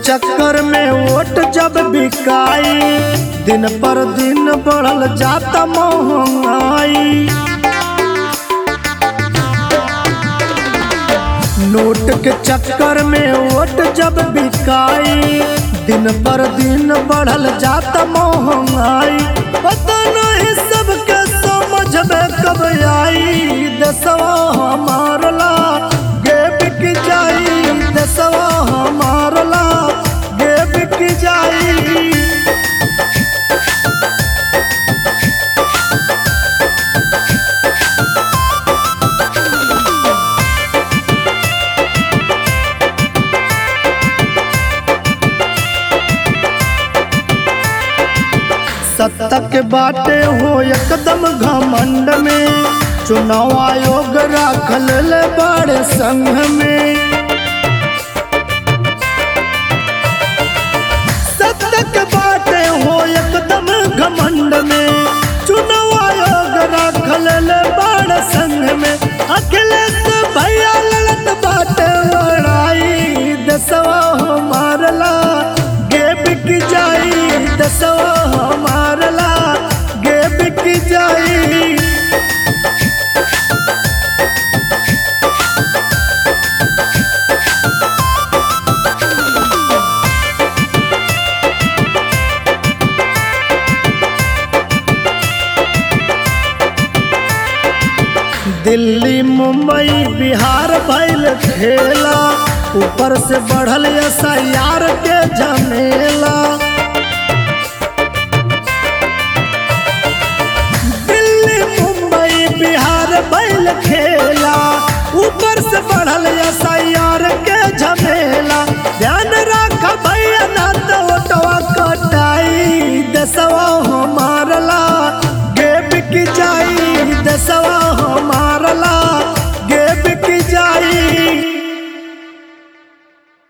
चक्कर में वोट जब बिकाई दिन पर दिन बढ़ल जाता महंगाई नोट के चक्कर में वोट जब बिकाई दिन पर दिन बढ़ल जाता महंगाई पता नहीं सबके समझ में कब आई दसवा हमारला गे बिक जाई दसवा हमारला गे बिक जाई सत्ता के बाटे हो एकदम घमंड में चुनाव आयोग राखल ले बड़े संघ में सत्ता के बाटे हो एकदम घमंड में चुनाव आयोग राखल ले बड़े संघ में अखिलेश भैया लड़त बाटे लड़ाई दसवा हमारला गे बिक जाई दसवा हमारला गे बिक जाई दिल्ली मुंबई बिहार भैल खेला ऊपर से बढ़ल एसआईआर के झमेला दिल्ली मुंबई बिहार भैल खेला ऊपर से बढ़ल एसआईआर के झमेला ध्यान रख भैया ना तो ओटवा कटाई दसवा हमारला गे बिक जाई दसवा